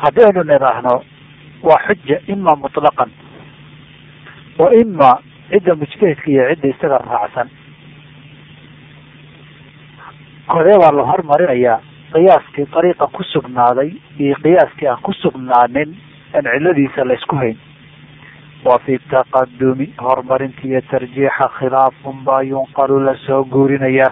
haddaynu nidhaahno waa xuja ima mutlaqan wa ima cidda mujtahidka iyo cidda isaga raacsan kodee baa la hormarinayaa qiyaaskii dariiqa ku sugnaaday iyo qiyaaskii aan ku sugnaanin aan ciladiisa la isku hayn wa fi taqadumi horumarinta iyo tarjiixa khilaafun baa yunqalu lasoo guurinayaa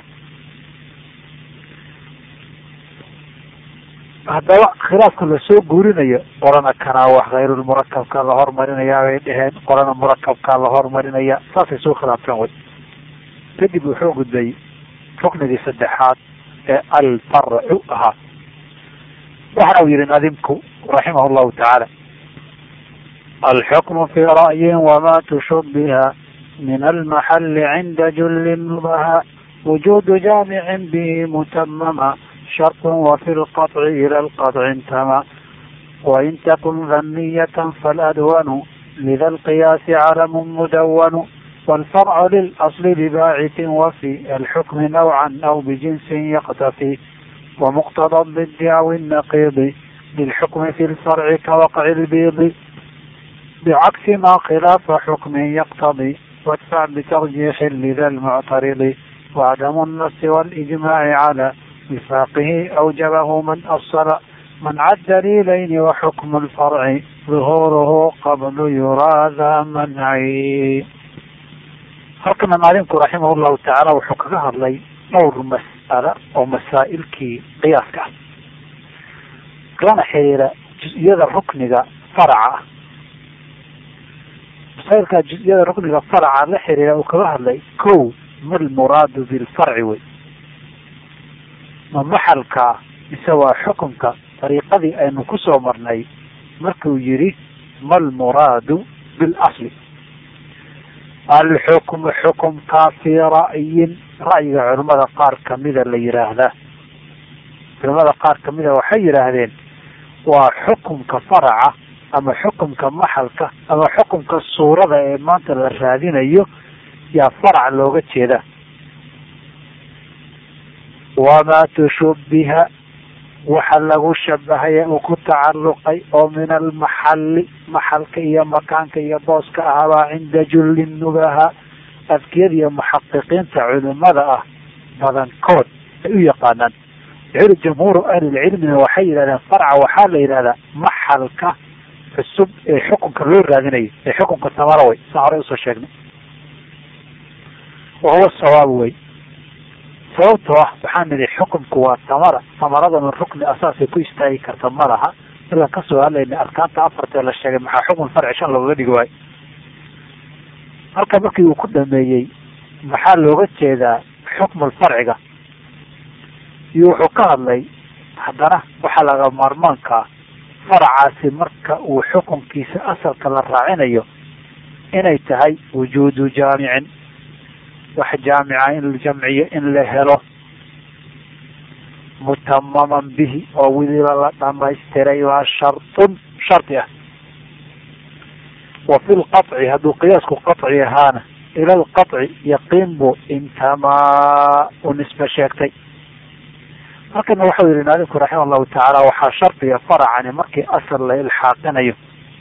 haddaba khilaafka lasoo guurinayo qorana kanaa wax hayrulmurakabka la hormarinayaa bay dheheen qorana murakabkaa la hormarinaya saasay soo khilaafteen way kadib wuxuu gudbay ruknigii saddexaad ee alfarcu ahaa waxana uu yihi nadimku raximah llahu tacaala alxukmu fi ra'yin wama tushubiha min almaxali cinda julli nubaha wujudu jaamicin bihi mutamama شرط وفي القطع إلى القطع انتمى وإن تكن ذنية فالأدون لذا القياس علم مدون والفرع للأصل بباعث وفي الحكم نوعا أو بجنس يقتفي ومقتضى الضد أو النقيض للحكم في الفرع كوقع البيض بعكس ما خلاف حكم يقتضي وادفع بترجيح لذا المعترض وعدم النص والإجماع على وفاقه أوجبه من أصل من عد دليلين وحكم الفرع ظهوره قبل يرى ذا منعي halkana maalimku raximah llahu tacaala wuxuu kaga hadlay dhowr mas'alo oo masaa'ilkii qiyaaska ah lana xiriira juz-iyada rukniga faraca ah masaa'ilka juz-iyada rukniga faraca la xiriira uu kaga hadlay ko ma lmuraadu bilfarci wey ma maxalka mise waa xukunka dariiqadii aynu kusoo marnay markuu yihi ma lmuraadu bilasli alxukmu xukumkaa fii ra'yin ra'yiga culimada qaar kamida la yihaahdaa culimada qaar kamida waxay yidhaahdeen waa xukumka faraca ama xukumka maxalka ama xukumka suurada ee maanta la raadinayo yaa farac looga jeeda wamaa tushubiha waxa lagu shabahaya uu ku tacalluqay oo min almaxalli maxalka iyo makaanka iyo booska ahabaa cinda julli nubaha adkiyada iyo muxaqiqiinta culimada ah badankood ay u yaqaanaan wuxuuli jamhuuru ahlilcilmina waxay yidhahdeen farca waxaa la yidhahdaa maxalka cusub ee xukunka loo raadinayo ee xukunka samara wey saa horey usoo sheegnay wahuwa sawaab wey sababtoo ah waxaan nidhi xukumku waa samara samaradana rukni asaasay ku istaagi karta ma laha markaan kasoo hadlayna arkaanta afartee la sheegay maxaa xukun farci shan loogaga dhigi waayo halka markii uu ku dhameeyey maxaa looga jeedaa xukmul farciga iyo wuxuu ka hadlay haddana waxaa laga maarmaankaa faracaasi marka uu xukunkiisa asalka la raacinayo inay tahay wujuudu jaamicin wax jaamica in la jamciyo in la helo mutamaman bihi oo weliba la dhamaystiray waa shartun shardi ah wa fi lqaطci hadduu qiyaasku qaطci ahaana ila lqaطci yaqiin buu intamaa u nisbe sheegtay halkana waxau yihi naadimku raxima allahu tacaala waxaa shardiga faracani markii asal la ilxaaqinayo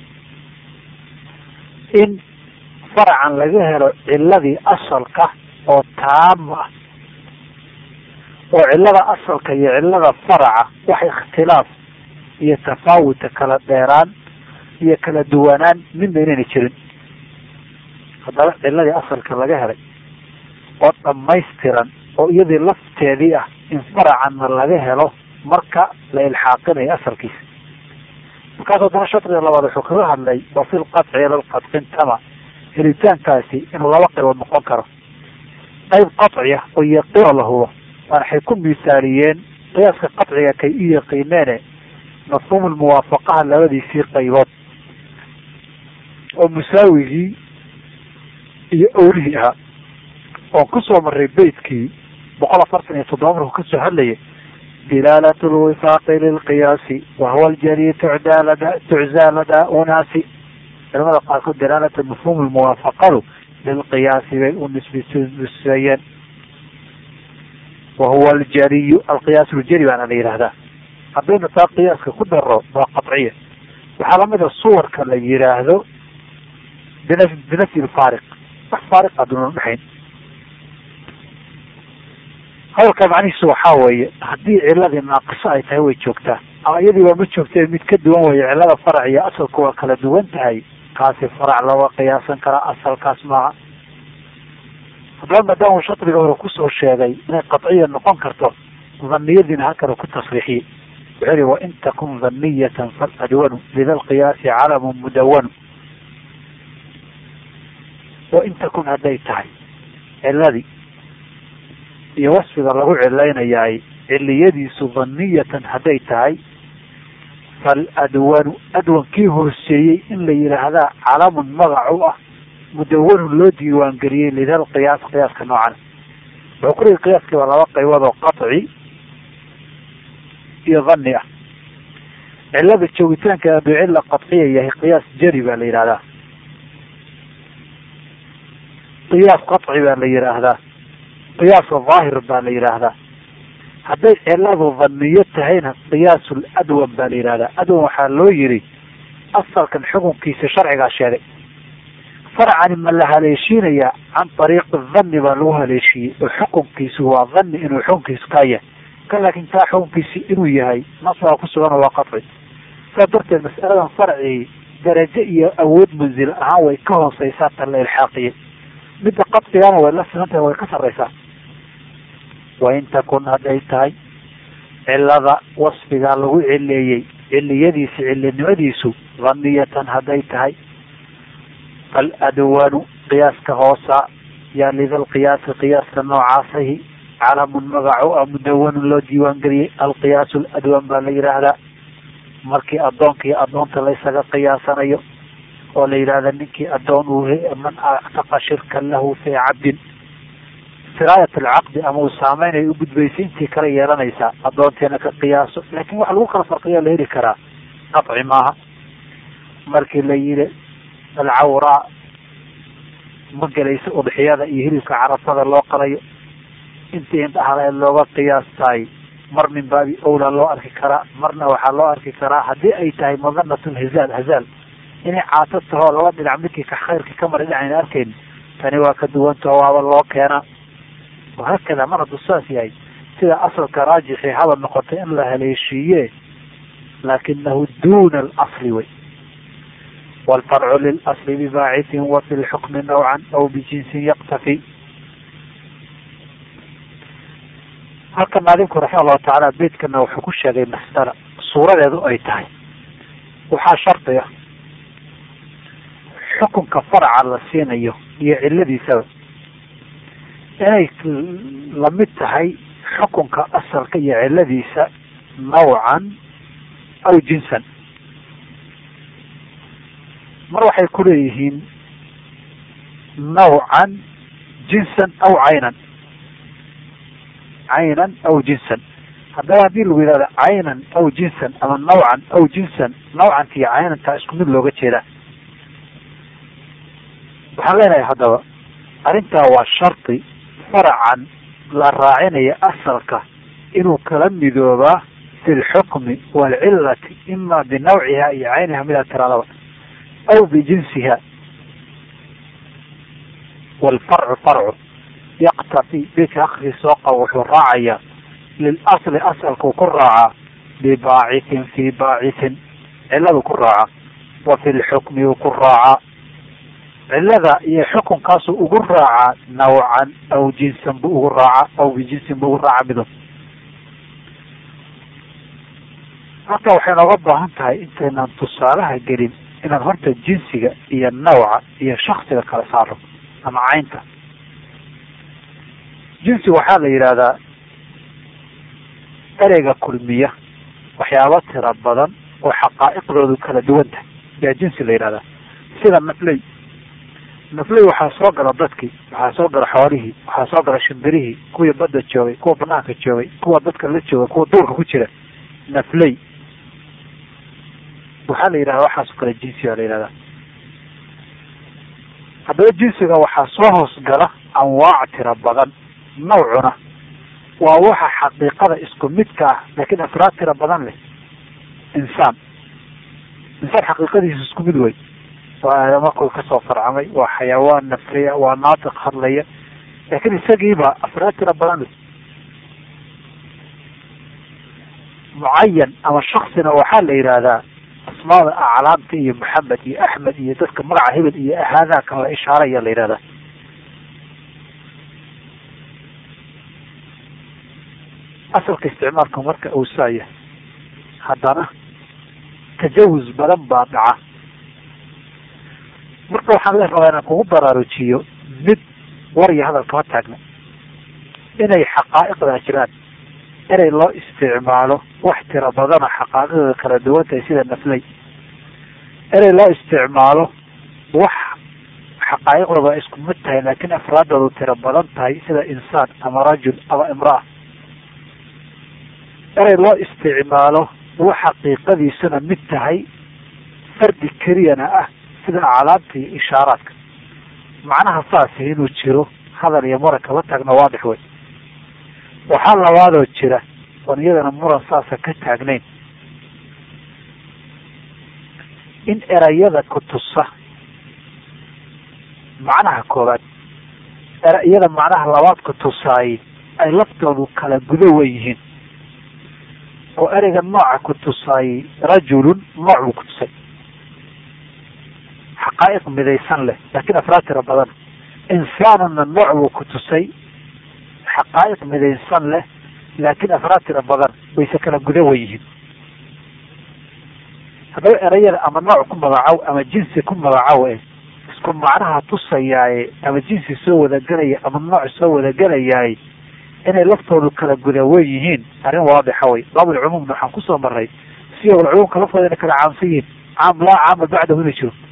in faracan laga helo ciladii asalka oo taam ah oo cilada asalka iyo cilada faraca wax ikhtilaaf iyo tafaawuta kala dheeraan iyo kala duwanaan midna inayna jirin haddaba ciladii asalka laga helay oo dhamaystiran oo iyadii lafteedii ah in faracanna laga helo marka la ilxaaqinayo asalkiisa markaas haddana shardiga labaad wuxuu kaga hadlay wa fi lqaطci ila lqadqintama helitaankaasi inuu laba qaybood noqon karo qayb qaطci ah oo yaqiino la hubo waan waxay ku misaaliyeen qiyaaska qaطciga kay u yaqiineene mafhuum lmuwaafaqaha labadiisii qaybood oo musaawigii iyo owlihii ahaa oon kusoo maray beytkii boqol afartan iyo toddoba markuu kasoo hadlayay dilaalat lwifaaqi lilqiyaasi wahuwa aljali tucdaa lada tuczaa ladaa unaasi culamada qaarkood dalaalata mafhuum lmuwaafaqadu lilqiyaasi bay u nisbisnisbeeyeen wahuwa aljaliyu alqiyaas ljali baana la yihahdaa haddaynu taa qiyaaska ku daro waa qaciya waxaa lamida suwarka la yihaahdo bina binafyi lfaariq wax faariq aduuna udhexayn hadalka macnihiisu waxaa weeye haddii ciladii naaqiso ay tahay way joogtaa ama iyadii waa ma joogtee mid ka duwan weeye cilada farac iyo asalku waa kala duwan tahay kaasi farac looga qiyaasan karaa asalkaas maaha haddaba maadaama shadriga hore kusoo sheegay inay qaciya noqon karto dhaniyadiina halkana ku tasriixiyey wuxuu yihi wain takun dhaniyatan faladwanu lida lqiyaasi calamun mudawanu wain takun hadday tahay ciladii iyo wasfiga lagu cilaynayaay ciliyadiisu dhaniyatan hadday tahay faladwanu adwankii hooseeyey in la yidhaahdaa calamun magac u ah mudawanun loo diiwaangeliyey lidal qiyaas qiyaaska noocan wuxuu ku leeyay qiyaaskii waa laba qaybood oo qaci iyo dhani ah cilada joogitaanka hadduu cilla qaciya yahay qiyaas jari baa la yidhahdaa qiyaas qaci baa la yidhaahdaa qiyaasa dhaahir baa la yidhaahdaa hadday ciladu dhaniyo tahayna qiyaasul adwan baa la yidhahdaa adwan waxaa loo yidhi asalkan xukunkiisa sharcigaa sheegay farcani ma la haleeshiinayaa can ariiqi dhanni baa lagu haleeshiiyey oo xukunkiisu waa dhanni inuu xukunkiisu kaa yahay ka laakin kaa xukunkiisi inuu yahay nasbaa ku sugan waa qaci saa darteed mas'aladan farcii darajo iyo awood manzil ahaan way ka hooseysaa tan la ilxaaqiyey midda qadcigana way la siman tahay way ka sarreysaa wain takun hadday tahay cilada wasfigaa lagu cileeyey ciliyadiisi cilinimadiisu dhaniyatan hadday tahay faladwanu qiyaaska hoosa yaa lidal qiyaasi qiyaaska noocaasahi calamun magaco a mudawanun loo diiwaangeliyey alqiyaas ladwan baa la yidhaahdaa markii addoonka iyo addoonta laysaga qiyaasanayo oo la yidhahda ninkii addoon uu man actaqa shirkan lahu fii cabdin siraayat alcaqdi ama uu saameynay u gudbaysay intii kala yeelanaysaa addoonteena ka qiyaaso laakin waxa lagu kala farqiya la heli karaa qaci maaha markii la yidhi alcawraa ma gelaysa udxiyada iyo hilibka carafada loo qalayo intii indhahaleed looga qiyaastaay mar min baabi owla loo arki karaa marna waxaa loo arki karaa haddii ay tahay madanatun hizaal hazaal inay caato tahoo laba dhinac midkii ka khayrka ka mara dhinacayna arkayn tani waa ka duwantaho waaba loo keenaa wahaakada mar hadduu saas yahay sida asalka raajixii haba noqotay in la haleeshiiye laakinahu duna alasli wey waalfarcu lilasli bibaacitin wa fi lxukmi nawcan aw bijinsin yaktafi halkan maadinku raxima allahu tacaala beydkana wuxuu ku sheegay mas'ala suuradeedu ay tahay waxaa shardi ah xukunka faraca la siinayo iyo ciladiisaba inay lamid tahay xukunka asalka iyo ciladiisa nawcan aw jinsan mar waxay ku leeyihiin nawcan jinsan aw caynan caynan aw jinsan haddaba haddii lagu yidhahdo caynan aw jinsan ama nawcan aw jinsan nawcanta iyo caynantaa isku mid looga jeedaa waxaan leenahay haddaba arrintaa waa shardi faracan la raacinaya asalka inuu kala midoobaa fi lxukmi waalcilati ima binawciha iyo cayniha midaa tiraadaba aw bijinsiha waalfarcu farcu yaktafi bika akri soo qabo wuxuu raacayaa lilasli asalkuu ku raacaa bibaacithin fi baacithin ciladu ku raacaa wa fi lxukmi uu ku raacaa cilada iyo xukunkaasu ugu raacaa nawcan aw jinsan buu ugu raacaa aw bijinsin buu ugu raacaa mido halka waxay nooga baahan tahay intaynaan tusaalaha gelin inaan horta jinsiga iyo nawca iyo shaksiga kala saaro ama caynta jinsi waxaa la yidhahdaa ereyga kulmiya waxyaaba tira badan oo xaqaa'iqdoodu kala duwan tahay yaa jinsi la yidhahdaa sida nafley nafley waxaa soo gala dadkii waxaa soo gala xoolihii waxaa soo gala shimbirihii kuwii badda joogay kuwa banaanka joogay kuwa dadka la jooga kuwa duurka ku jira nafley waxaa la yidhahdaa waxaasoo kale jinsi baa la yidhahdaa haddaba jinsiga waxaa soo hoos gala anwaac tira badan nawcuna waa waxa xaqiiqada isku midka ah laakiin afraad tira badan leh insaan insaan xaqiiqadiisu isku mid wey waa aadama kuwi kasoo farcamay waa xayawaan nafriya waa naatiq hadlaya laakiin isagiiba afraad tira badan leh mucayan ama shaksina waxaa la yidhaahdaa asmaada aclaamta iyo maxamed iyo axmed iyo dadka magaca hebel iyo ahaadaa kan la ishaaraya la yidhahdaa asalka isticmaalka marka uu saaya haddana tajawuz badan baa dhaca marka waxaan le rabaa inaan kugu baraarujiyo mid war iyo hadal kama taagna inay xaqaa'iqdaa jiraan inay loo isticmaalo wax tira badana xaqaa'iqda kala duwan tahay sida naflay inay loo isticmaalo wax xaqaa'iqdaba isku mid tahay laakiin afraadoodu tira badan tahay sida insaan ama rajul ama imraa inay loo isticmaalo wax xaqiiqadiisuna mid tahay fardi keliyana ah sida aclaamta iyo ishaaraadka macnaha saasi inuu jiro hadal iyo muran kama taagna waadix wey waxaa labaadoo jira oon iyadana muran saasa ka taagnayn in erayada ku tusa macnaha koowaad erayada macnaha labaad ku tusaay ay laftoodu kala gudo wen yihiin oo ereyga nooca ku tusaayey rajulun nooc buu ku tusay xaqaa'iq midaysan leh laakiin afraad tira badan insaanuna nooc buu ku tusay xaqaa'iq midaysan leh laakiin afraad tira badan wayse kala guda wan yihiin haddaba erayada ama nooc ku magacow ama jinsi ku magacow eh isku macnaha tusayaaye ama jinsi soo wadagelaya ama nooc soo wadagelayaaye inay laftoodu kala guda wen yihiin arrin waadixa wey baabul cumuumna waxaan kusoo maray siyagol cumuumka laftooda inay kala caamsan yihiin caam laa caama bacdahu ina jiro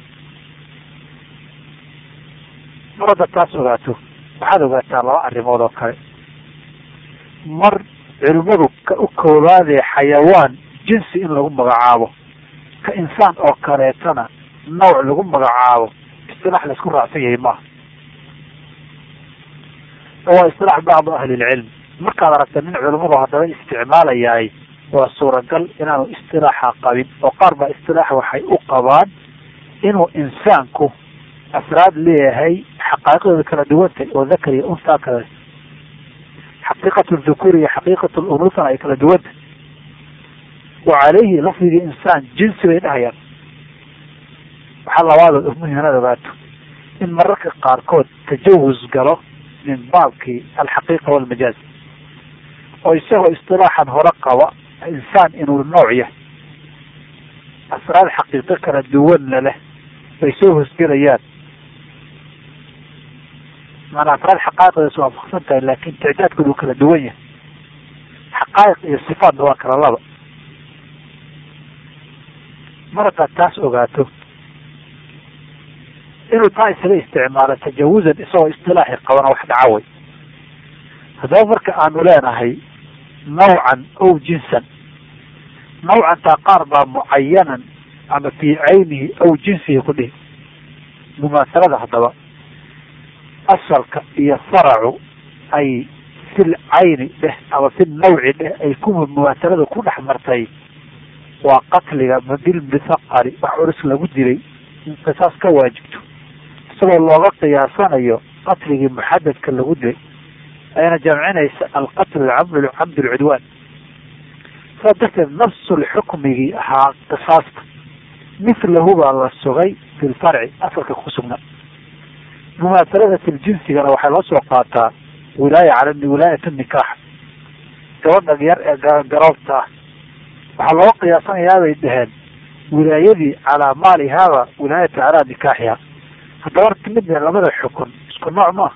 mar hadda taas ogaato waxaad ogaataa laba arrimood oo kale mar culimmadu ka u koobaadee xayawaan jinsi in lagu magacaabo ka insaan oo kaleetana nooc lagu magacaabo istilaax laisku raacsan yahay maaha waa istilaax bacdu ahlilcilm markaad aragta nin culimmadu haddaba isticmaalayahay waa suuragal inaanu istilaaxa qabin oo qaar baa istilaax waxay u qabaan inuu insaanku afraad leeyahay xaqaa'iqdooda kala duwantay oo dakar iyo unsaa kale xaqiiqatu dhukuur iyo xaqiiqatu lunusana ay kala duwantay wa caleyhi lafdigii insaan jinsi bay dhahayaan waxaa labaadood muhim inaad ogaato in mararka qaarkood tajawuz galo min baabkii alxaqiiqa walmajaaz oo isagoo istilaaxan hore qaba insaan inuu nooc yahay asraad xaqiiqo kala duwanna leh bay soo hosgelayaan maanaa afraad xaqaa'iqdaas waafaqsan tahay laakin ticdaadkoodu kala duwan yahay xaqaa'iq iyo sifaatna waa kala laba mar haddaad taas ogaato inuu taa isaga isticmaalo tajawuzan isagoo istilaaxi qabana wax dhaca way haddaba marka aanu leenahay nawcan ow jinsan nawcantaa qaar baa mucayanan ama fii caynihi aw jinsihi ku dhihi mumaasalada haddaba asalka iyo faracu ay fil cayni dheh ama fi nawci dheh ay ku mumaasalada ku dhex martay waa qatliga madil mithaqali wax culus lagu dilay in qisaas ka waajibto isagoo looga qiyaasanayo qatligii muxadadka lagu dilay ayna jamcinaysa alqatl camd camd lcudwaan saa darteed nafsulxukmigii ahaa qisaasta mithlahu baa la sugay fi lfarci asalka ku sugnaa mumaasalada filjinsigana waxay loo soo qaataa wilaaya cala wilaayat nikaax gabadha yar ee garoobta ah waxaa looga qiyaasanayaa bay dhaheen wilaayadii calaa maalihaaba wilaayata calaa nikaaxiha haddaba midna labada xukun isku nooc maaha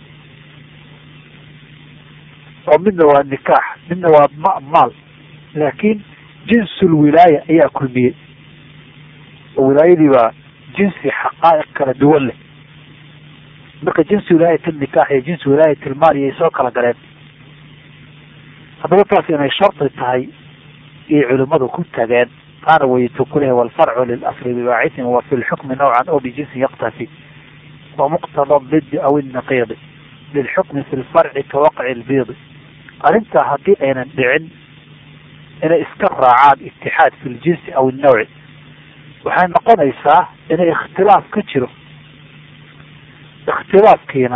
oo midna waa nikaax midna waa ma maal laakin jinsul wilaaya ayaa kulmiyey oo wilaayadii baa jinsi xaqaa'iq kala duwan leh marka jinsi wilaayat nikaax iyo jinsi wilaayat ilmaal iyay soo kala galeen haddaba taas inay shardi tahay iyo culimadu ku tageen qaana waytu ku lehe walfarcu lilasli bibaacitin wa fi lxukmi nawcan oo bijinsin yaktafi wa muqtada didi aw innaqiidi lilxukmi fi lfarci kawaqci lbiidi arrintaa haddii aynan dhicin inay iska raacaan itixaad fi ljinsi aw innawci waxay noqonaysaa inay ikhtilaaf ka jiro ikhtilaafkiina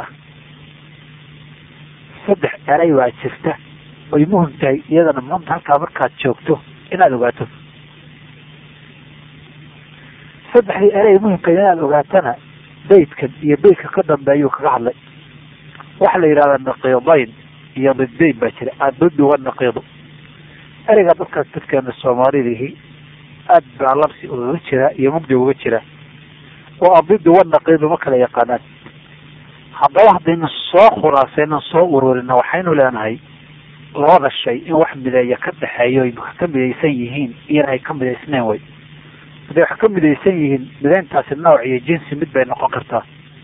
saddex eray baa jirta oy muhim tahay iyadana maanta halkaa markaad joogto inaad ogaato saddexdii eray muhimka inaad ogaatana beydkan iyo beydka ka dambeeyuu kaga hadlay waxaa la yidhahdaa naqiidayn iyo didayn baa jira aduddu wanaqiidu ereyga dadkaas dadkeena soomaalidihii aad baa labsi ugaga jira iyo mugdi uga jira oo adiddu wanaqiidu ma kala yaqaanaan haddaba haddaynu soo khulaasaynan soo ururina waxaynu leenahay labada shay in wax mideeya ka dhexeeyo ay ka midaysan yihiin iyana ay ka midaysneen way hadday wax ka midaysan yihiin midayntaasi nooc iyo jinsi mid bay noqon kartaa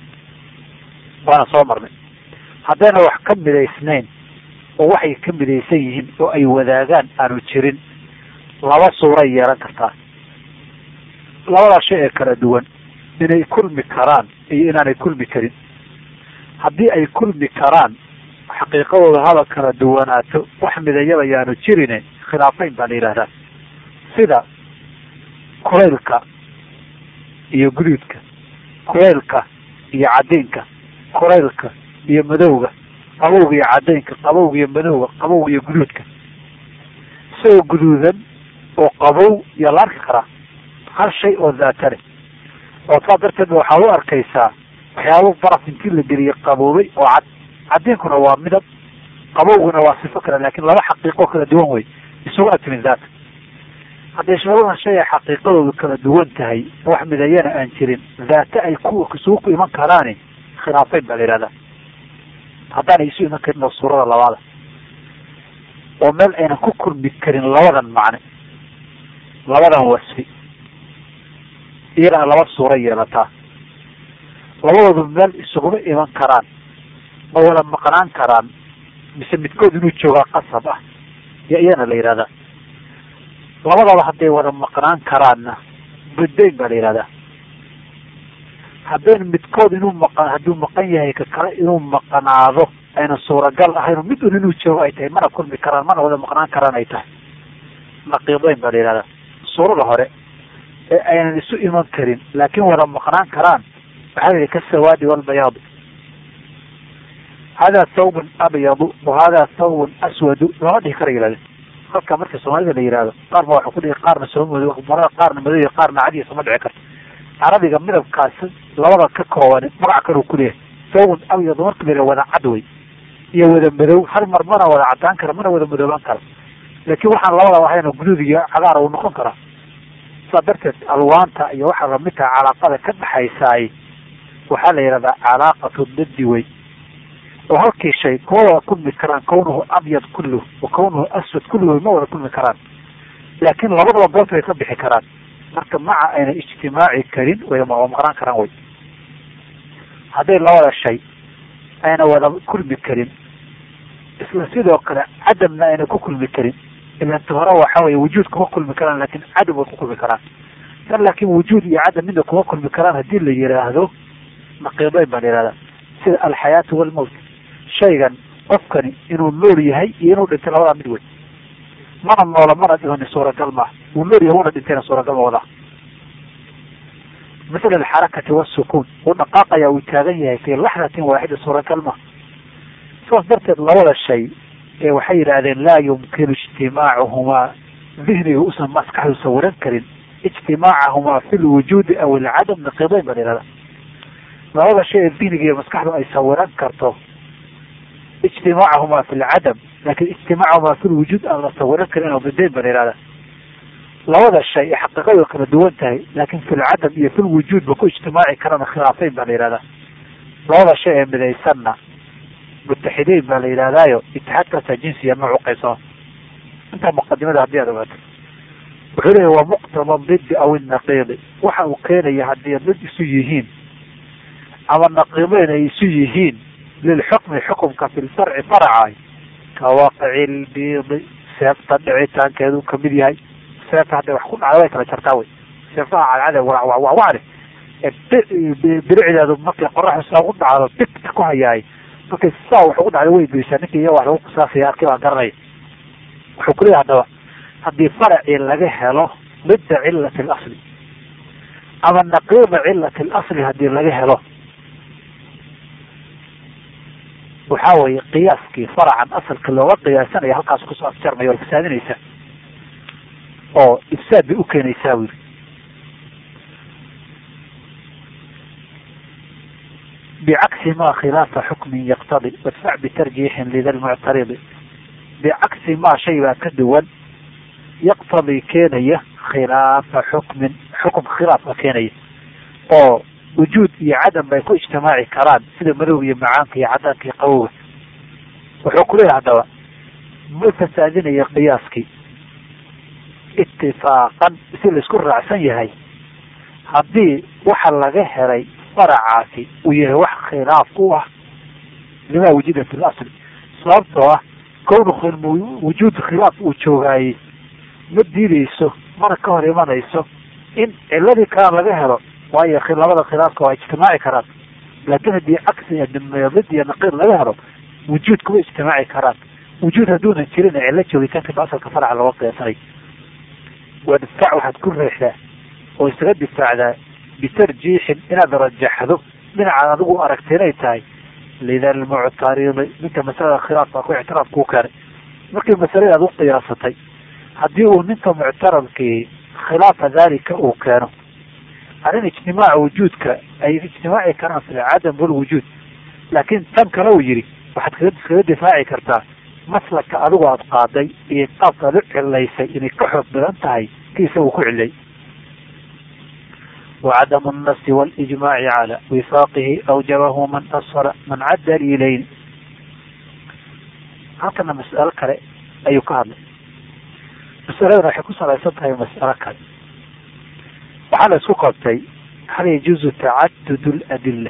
waana soo marnay haddayna wax ka midaysnayn oo waxay ka midaysan yihiin oo ay wadaagaan aanu jirin laba suuray yeelan kartaa labadaa shay ee kala duwan inay kulmi karaan iyo inaanay kulmi karin haddii ay kulmi karaan xaqiiqadooda haba kala duwanaato wax midayaba yaanu jirine khilaafayn baa la yidhahdaa sida kulaylka iyo guduudka kulaylka iyo cadiinka kulaylka iyo madowga qabowga iyo cadaynka qabowga iyo madowga qabowga iyo guduudka isagoo guduudan oo qabow iyo la arki karaa hal shay oo daata leh oo saa darteed ba waxaad u arkaysaa waxyaaba baraf intii la geliyey qaboobay oo cad cadiinkuna waa midab qabowguna waa sifo kale laakin laba xaqiiqo kala duwan wey isugu atimin daata hadday labadan shay ay xaqiiqadoodu kala duwan tahay wax midayana aan jirin daate ay ku isugu ku iman karaani khilaafayn baa la yihahdaa haddaanay isu iman karin oo suurada labaada oo meel aynan ku kulmi karin labadan macne labadan wasfi iyana laba suuro yeelataa labadoodu meel isuguma iman karaan ma wada maqnaan karaan mise midkood inuu joogaa qasab ah yo iyana la yihahdaa labadaba hadday wada maqnaan karaanna buddayn baa la yihahdaa haddayna midkood inuu maqan hadduu maqan yahay ka kale inuu maqnaado ayna suuragal ahayn mid un inuu joogo ay tahay mana kulmi karaan mana wada maqnaan karaan ay tahay naqiidayn baa la yihahdaa suurada hore ee aynan isu iman karin laakin wada maqnaan karaan waxaa la yihi kasawaadi walbayaadu hada thawbun abyadu wa hada thawbun aswadu lama dhihi kara yihahde halka marka soomaalida la yihahdo qaar ba waxa ku dhihi qaarna soo moodo marada qaarna madoy qaarna cadiya sama dhici karto carabiga midabkaasi labada ka kooban magac kaluu kuleeyahay thawbun abyadu marka la wada cad wey iyo wada madow hal mar mana wada cadaan kara mana wada madoobaan kara laakin waxaan labada ahayna guduud iyo cagaar uu noqon karaa saa darteed alwaanta iyo waxaa lamid taha calaaqada ka dhexaysaay waxaa la yihahdaa calaaqatu dadi wey oo halkii shay kuma wada kulmi karaan kawnuhu abyad kulluh wa kawnuhu aswad kulluh ma wada kulmi karaan laakin labadaba goobta way ka bixi karaan marka maca ayna ijtimaaci karin way maqnaan karaan wey hadday labada shay ayna wada kulmi karin isla sidoo kale cadamna ayna ku kulmi karin ilanta hore waxa weye wujuud kuma kulmi karaan lakin cadam way ku kulmi karaan kan laakin wujuud iyo cadam midna kuma kulmi karaan hadii la yihaahdo naqiidayn baa la yihahdaa sida alxayaatu walmowt shaygan qofkani inuu nool yahay iyo inuu dhintay labadaa mid wey mana noola mana dhihoni suuragal maaha wuu nool yahay wuna dhintayna suuragal ma wadaa misl alxarakati wasukuun wuu dhaqaaqaya uu taagan yahay fi laxdatin waaxida suuragal maha saas darteed labada shay ee waxay yidhaahdeen laa yumkinu ijtimaacuhumaa dihniga usan maskaxdu sawiran karin ijtimaacahumaa fi lwujuudi aw alcadam naqiidayn baa la yihahda labada shay ee dihniga iyo maskaxdu ay sawiran karto ijtimaacahumaa fi lcadam lakin ijtimaacahumaa fi lwujuud aan la sawiran karin oo bidayn baa la yihahda labada shay ee xaqiiqadu kala duwan tahay laakin fi lcadam iyo fi lwujuud ba ku ijtimaaci karana khilaafayn baa la yihahdaa labada shay ee midaysanna mutaxideyn baa la yidhahdaayo itixaadkaasaa jinsiya nooc uqaybsama intaa muqadimada haddii aad ogaato wuxuu leeyahy waa muqtada didi aw inaqiidi waxa uu keenaya haddii did isu yihiin ama naqiideyn ay isu yihiin lilxukmi xukumka fi lfarci faraca ka waaqici lbiidi seefta dhicitaankeedu kamid yahay seefta hadday wax ku dhacda way kala jartaa wey seefaha cadcade wawawacwacne biricdeedu markay qoraxdu saa ku dhacdo bigta ku hayaay markay saa wax ugu dhacda way goysaa ninkii iya wax lagu qisaasaya arkii baa garanaya wuxuu ku leeyahy haddaba haddii faracii laga helo midda cilati alasli ama naqiida cilati alasli haddii laga helo waxaa weeye qiyaaskii faracan asalka looga qiyaasanaya halkaas kusoo afjarmaya oo fasaadinaysa oo ifsaad bay u keenaysaa wili bicagsi ma khilaafa xukmin yaqtadi wadfac bitarjiixin lida lmuctaridi bicagsi maa shay baa ka duwan yaqtadii keenaya khilaafa xukmin xukum khilaafka keenaya oo wujuud iyo cadam bay ku ijtimaaci karaan sida madowga iyo macaanka iyo cadaanka iyo qabowga wuxuu ku leeyahay haddaba ma fasaadinayo qiyaaskii itifaaqan si laisku raacsan yahay haddii waxa laga helay faracaasi uu yahay wax khilaaf u ah limaa wujida fi lasli sababtoo ah kownu wujuud khilaaf uu joogaayey ma diideyso mana ka hor imanayso in ciladii kalaan laga helo waayo labada khilaafka waa ijtimaaci karaan laakiin haddii cagsi mid iyo naqiid laga helo wujuud kuma ijtimaaci karaan wujuud hadduunan jirin cilo joogitaanka asalka faraca looga qiyaasanay wadfac waxaad ku reexdaa oo isaga difaacdaa bitarjiixin inaad rajaxdo dhinacaad adigu aragta inay tahay lida almuctaridi ninka masalada khilaafka ku ictiraaf kuu keenay markii masalada aad u qiyaasatay haddii uu ninka muctaradkii khilaafa dalika uu keeno arrin ijtimaaca wujuudka ay ijtimaaci karaan fi cadam walwujuud laakiin tan kale uu yidhi waxaad kaga iskaga difaaci kartaa maslaka adigu aada qaaday iyo qaabka aad u cilaysay inay ka xoog badan tahay ki isagu ku cilay وعدم النص والإجماع على وفاقه أوجبه من أصل من عد دليلين halkana mas'alo kale ayuu ka hadlay mas'aladana waxay ku salaysan tahay mas'alo kale waxaa la isku qabtay hal yajuuzu tacadud اladila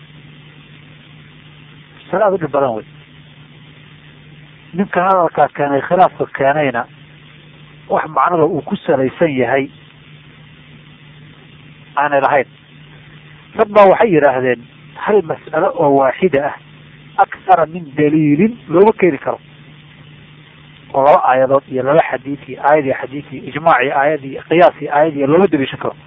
masale aad u dhib badan wey ninkan hadalkaa keenay khilaafka keenayna wax macnada uu ku salaysan yahay aanay lahayn dad baa waxay yidhaahdeen hal mas'alo oo waaxida ah akhara min daliilin looma keeni karo oo laba aayadood iyo laba xadiid iyo aayad iyo xadiid iyo ijmaac iyo aayad iyo qiyaas iyo aayad iyo looma daliishan karo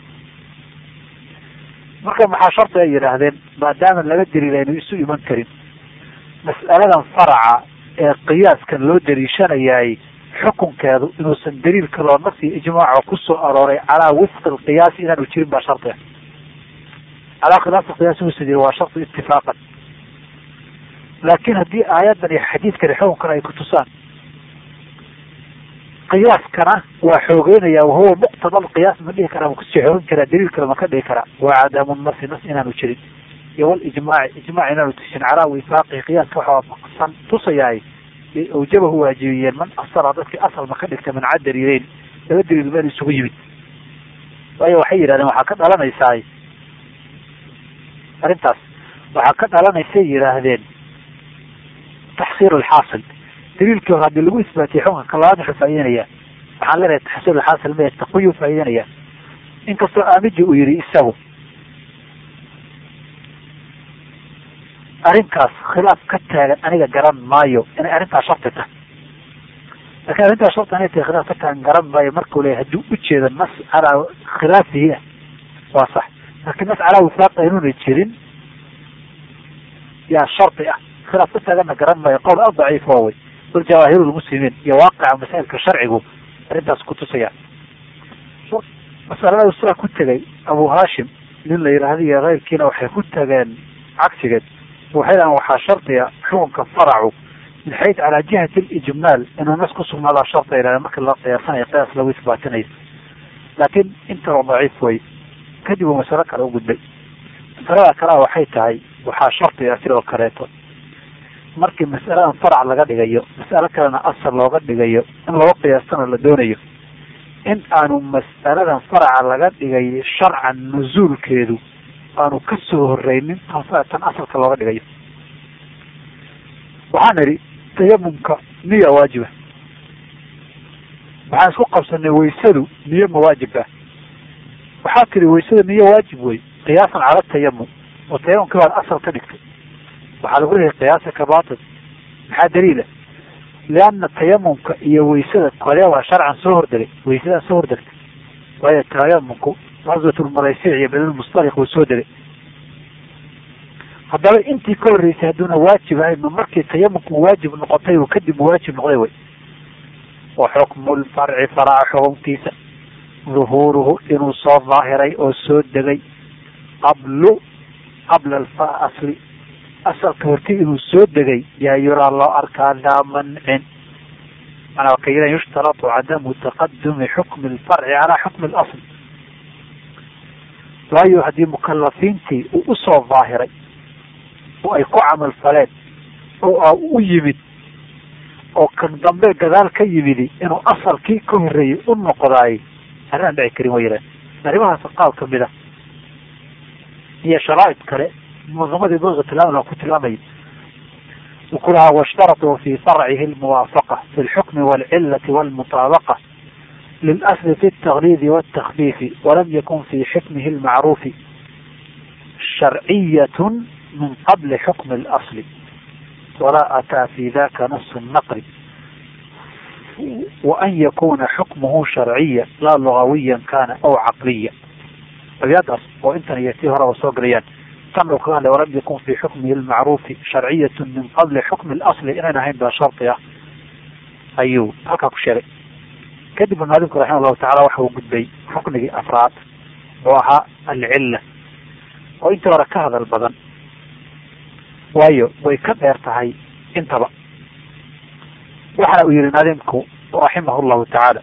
marka maxaa sharti ay yidhaahdeen maadaama laba daliil aynu isu iman karin mas'aladan faraca ee qiyaaskan loo daliishanayaay xukunkeedu inuusan daliil kaloo nafsi ijmaaco kusoo arooray calaa wifqi lqiyaasi inaanu jirin baa shardi ah calaa khilaafi qiyaas inuusan jirin waa shardi itifaaqan laakiin haddii aayadan iyo xadiidkani xukunkan ay kutusaan qiyaaskana waa xoogeynaya wahuwa muqtada alqiyaas ma dhihi karaa ma kusii xoogin karaa daliil kale ma ka dhihi karaa waa cadamu nasi nas inaanu jirin iyo walijmaaci ijmaac inaanu tushin calaa wifaaqihi qiyaaska waxa waafaqsan tusayaay awjabahu waajibiyeen man asala dadkii asal ma ka dhigta min cad daliileyn laba daliil meel isugu yimid waayo waxay yidhahdeen waxaa ka dhalanaysaa arrintaas waxaa ka dhalanaysay yidhaahdeen taxsiil alxaasil daliilkii hore haddii lagu isbaatiyey xukunka kalabaad wuxuu faa'ideynaya waxaan leenahay taxsiil alxaasil maya taqwiyu faa'ideynaya inkastoo aamiji uu yidhi isagu arrinkaas khilaaf ka taagan aniga garan maayo inay arrintaas sharti tahay lakin arrintaas sharti inay tahay khilaaf ka taagan garan maayo markuu leeyahy hadduu ujeedo nas calaa khilaafihi ah waa sax laakiin nas calaa wifaaqi inuuna jirin yaa shardi ah khilaaf ka taaganna garan maayo qowl aad daciif oo wey bal jawaahiru lmuslimiin iyo waaqica masaa'ilka sharcigu arrintaas kutusaya masalada sidaa ku tegay abu hashim nin la yidhaahda iyo keyrkiina waxay ku tageen cagsigeed waxay dhahan waxaa shardiga xukunka faracu min xayd calaa jihati alijmaal inuu nas ku sugnaadaa shardi ay dhahdeen marka la qiyaasanayo qiyaas lagu isbaatinayo laakiin intaba daciif wey kadib uu masalo kale u gudbay masalada kalea waxay tahay waxaa shardiga sidoo kaleeto markii mas'aladan farac laga dhigayo mas'alo kalena asal looga dhigayo in loo qiyaastana la doonayo in aanu mas'aladan faraca laga dhigay sharcan nuzuulkeedu aanu ka soo horeynin tan asalka looga dhigayo waxaan idhi tayamumka niya waajiba waxaan isku qabsanay waysadu niyo mawaajib ah waxaa tiri waysada niyo waajib wey qiyaasan cala tayamum oo tayamumkii baad asal ka dhigtay waxaa lagu leeyahay qiyaasa ka batil maxaa daliila lianna tayamumka iyo weysada kole waa sharcan soo hordegay weysadaa soo hordegtay waayo tayamumku qaswatulmaraysic iyo bedlmustaliq wuu soo degay haddaba intii ka horreysay hadduuna waajib ahayn ma markii tayamumku waajib noqotay uu kadib waajib noqday wey wa xukmu lfarci faraca xukunkiisa duhuuruhu inuu soo daahiray oo soo degay qablu qabla asli asalka horti inuu soo degay yaa yuraa loo arkaa laa mancin manaa kayida yushtaratu cadamu taqadumi xukmi lfarci calaa xukmi lasl waayo haddii mukalafiintii uu usoo daahiray oo ay ku camal faleen oo u yimid oo kan dambe gadaal ka yimidi inuu asalkii ka horreeyey u noqdaay arrin aan dhici karin wa yiraan arrimahaas qaab kamid a iyo sharaa'id kale munazamadii buga tilmaam ku tilmaamaya uu ku lahaa washtarطuu fi farcihi lmuwaafaqa fi lxukmi wاlcilati wاlmutaabaqa lilasli fi اtaklidi wاtakfiifi walam yakun fi xukmihi lmacruufi sharciyat min qabli xukmi اlasli walaa ataa fi daka nas naqri waan yakuna xukmuhu sharciya laa lugawiya kana aw caqliya abyadaas oo intan iyo tii horeba soo gelayaan tan uu kaga hadlay walam yakun fi xukmihi lmacruufi sharciyat min qabli xukmi اlasli inayn ahayn baa shardi ah ayuu halkaa ku sheegay kadib maalinku raxima allahu tacala waxa uu gudbay ruknigii afraad oo ahaa alcilla oo intii hore ka hadal badan waayo way ka dheer tahay intaba waxana uu yihi naadimku raximah llahu tacaala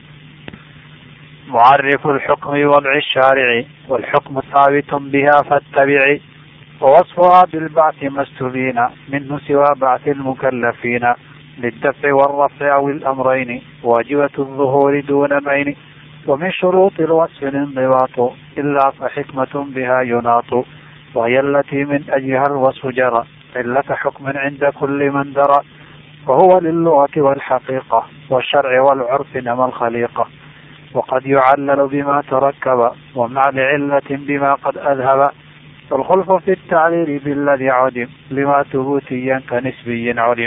mucarifu lxukmi wadci shaarici wlxukmu haabit biha faاtabici wawصfuha bilbacthi mastubina minhu siwa bacthi lmukalafiina lidafci wاlrafci aw اlamrayni waajibat الظuhuuri duna mayni وmin shuruuط الوصف الانضباط إلا فxikmaة بها يuناط وهي التي من أجلها الوصف جرى علة حكم عند كل من درى وهو للغة والحقيقة والشرع والعرف نما الخليقة وقد يعلل بما تركب ومع لعلة بما قد أذهب والخلف في التعليل بالذي عدم لما ثبوتيا كنسبي علم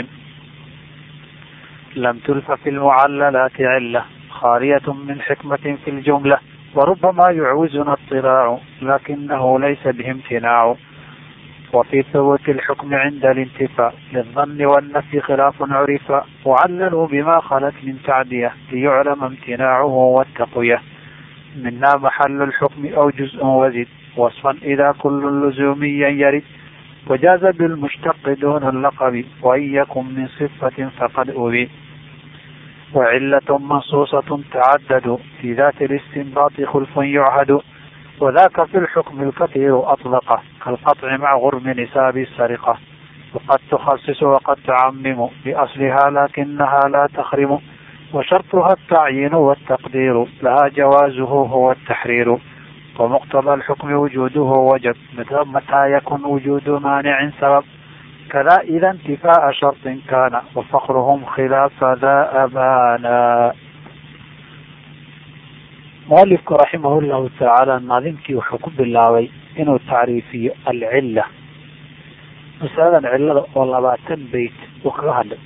لم تلف في المعللات علة خالية من حكمة في الجملة وربما يعوزنا اطلاع لكنه ليس به امتناع وفي ثبوت الحكم عند الانتفاء للظن والنفي خلاف عرف وعللوا بما خلت من تعدية ليعلم امتناعه والتقوية منا محل الحكم أو جزء وزد وصفا إذا كل لزوميا يرد وجاز بالمشتق دون اللقب وإن يكن من صفة فقد أبي وعلة منصوصة تعدد في ذات الاستنباط خلف يعهد وذاك في الحكم الكثير أطلقه كالقطع مع غرم نساب السرقة وقد تخصص وقد تعمم بأصلها لكنها لا تخرم وشرطها التعيين والتقدير لها جوازه هو التحرير ومقتضى الحكم وجوده وجب متى يكن وجود مانع سبب كذا إذا انتفاء شرط كان وفقرهم خلاف ذا أبانا mualifku raximah llahu tacaala naadimkii wuxuu ku bilaabay inuu tacriifiyo alcilla masaladan cillada oo labaatan beyt uu kaga hadlay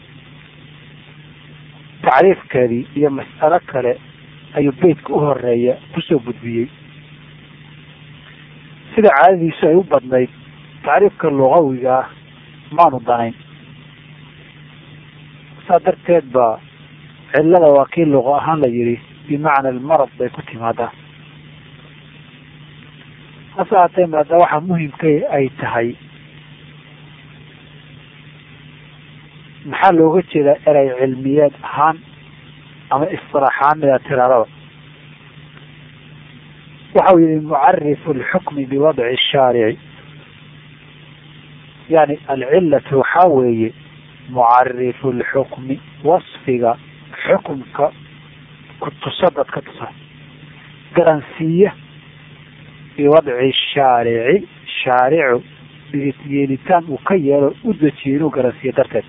tacriifkeedii iyo mas'alo kale ayuu beytka u horeeya kusoo gudbiyey sida caadadiisu ay u badnayd tacriifka lugawiga ah maanu danayn saa darteed ba cillada waa kii luqa ahaan la yidhi bimacna almarad bay ku timaadaa hase haatee maada waxaa muhimka ay tahay maxaa looga jeedaa erey cilmiyeed ahaan ama istilaaxaan mida tiraadaba waxau yihi mucarifu alxukmi biwadci shaarici yani alcilatu waxaa weeye mucarifu lxukmi wasfiga xukumka kutusa dadka tusa garansiiya biwadci shaarici shaaricu yeelitaan uu ka yeelo u dejiyo inuu garansiiyo darteed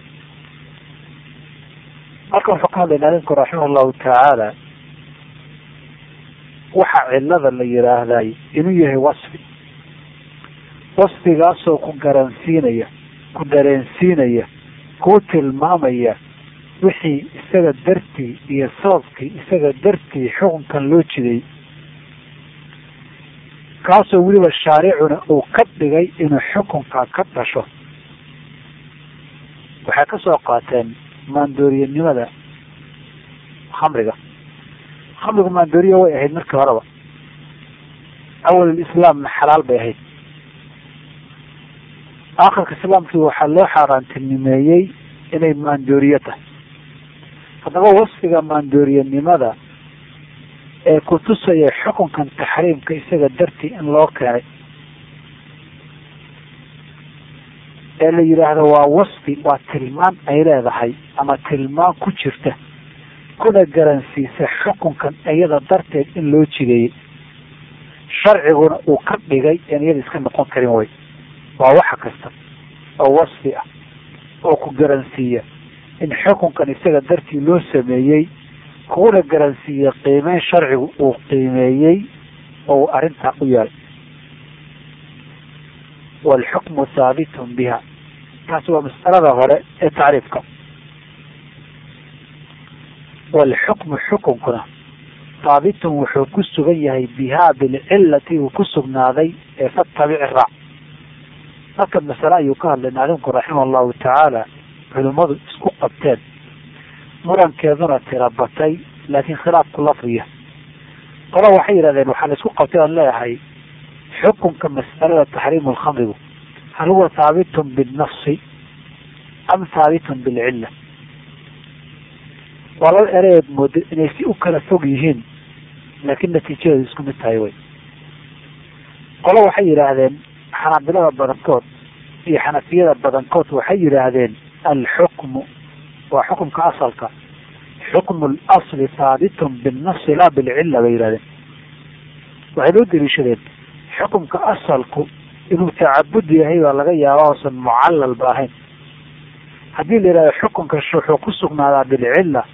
marka wuxuu ka hadlay naadimku raximah llahu tacaala waxa cilada la yiraahday inuu yahay wasfi wasfigaasoo ku garansiinaya ku dareensiinaya kuu tilmaamaya wixii isaga dartii iyo sababkii isaga dartii xukunkan loo jiday kaasoo weliba shaaricuna uu ka dhigay inuu xukunka ka dhasho waxay ka soo qaateen maandooriyanimada khamriga khamrigu maandooriya way ahayd markii horeba awalislaamna xalaal bay ahayd aakhirka islaamkii waxaa loo xaaraantinimeeyey inay maandooriyo tahay haddaba wasfiga maandooriyanimada ee kutusaya xukunkan taxriimka isaga dartii in loo keenay ee la yidhaahdo waa wasfi waa tilmaan ay leedahay ama tilmaan ku jirta kuna garansiisa xukunkan iyada darteed in loo jideeyey sharciguna uu ka dhigay in iyada iska noqon karin way waa waxa kasta oo wasfi ah oo ku garansiiya in xukunkan isaga dartii loo sameeyey kuna garansiiya qiimeyn sharcigu uu qiimeeyey oo uu arrintaa u yeelay waalxukmu haabitun biha taasi waa mas'alada hore ee tacriifka waalxukmu xukunkuna haabitun wuxuu ku sugan yahay bihaa bilcilati uu ku sugnaaday ee fatabici raac halka masale ayuu ka hadlay maclimku raxima allahu tacaala culimmadu isku qabteen murankeeduna tira batay laakiin khilaafku lafdiya qola waxay yidhahdeen waxaa la isku qabtay oan leeyahay xukunka mas'alada taxriimu lkhamrigu hal huwa haabitun binnafsi am haabitun bilcilla waa laba ereed moodo inay si u kala fog yihiin laakiin natiijadeedu isku mid tahay way qolo waxay yidhaahdeen xanaabilada badankood iyo xanafiyada badankood waxay yidhaahdeen alxukmu waa xukumka asalka xukmu lasli haabitun binnafsi laa bilcilla bay yidhahdeen waxay loo deliishadeen xukumka asalku inuu tacabud yahay baa laga yaaba oosan mucallal ba ahayn haddii la yidhahdo xukunka wuxuu ku sugnaadaa bilcilla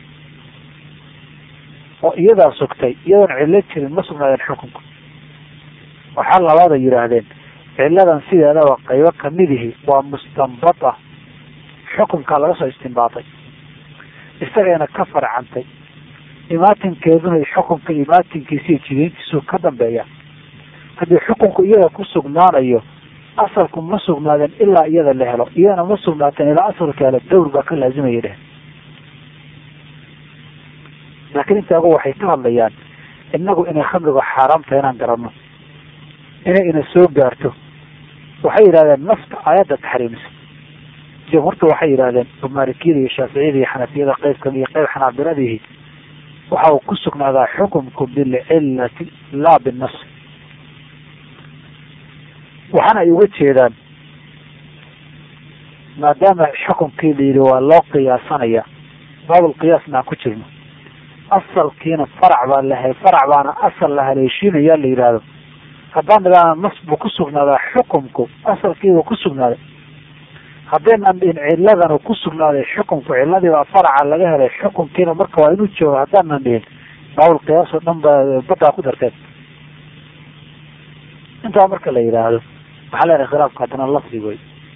oo iyadaa sugtay iyadoon cillo jirin ma sugnaadeen xukunka waxaa labaada yidhaahdeen cilladan sideedaba qaybo kamidihi waa mustanbata xukunkaa laga soo istinbaatay isagayna ka farcantay imaatinkeeduna xukunka imaatinkiisiiyo jideyntiisu ka dambeeya haddii xukunku iyada ku sugnaanayo asalku ma sugnaadeen ilaa iyada la helo iyadana ma sugnaateen ilaa asalka helo dawr baa ka laazimaya dheh laakiin intaagu waxay ka hadlayaan inagu inay khamrigu xaaraam tahay inaan garanno inay ina soo gaarto waxay yidhahdeen nafta aayadda taxriimisa jamhuurta waxay yidhahdeen oo maalikiyada iyo shaaficiyada iyo xanafiyada qeybka iyo qeyb xanaabiladihi waxa uu ku sugnaadaa xukumku bilcillati laa binnas waxaana ay uga jeedaan maadaama xukumkii la yidhi waa loo qiyaasanaya baabulqiyaasna aan ku jirno asalkiina farac baa lahay farac baana asal la haleeshiinaya la yidhaahdo haddaan nidhaana nas buu ku sugnaadaa xukumku asalkiibuu ku sugnaaday haddaynan dhihin ciladanu ku sugnaaday xukumku ciladiibaa faraca laga helay xukumkiina marka waa inuu joogo haddaanan dhihin baabulqiyaas oo dhan ba badaa ku darteen intaa marka la yidhaahdo waxaa leenahay khilaafka haddana lafdi wey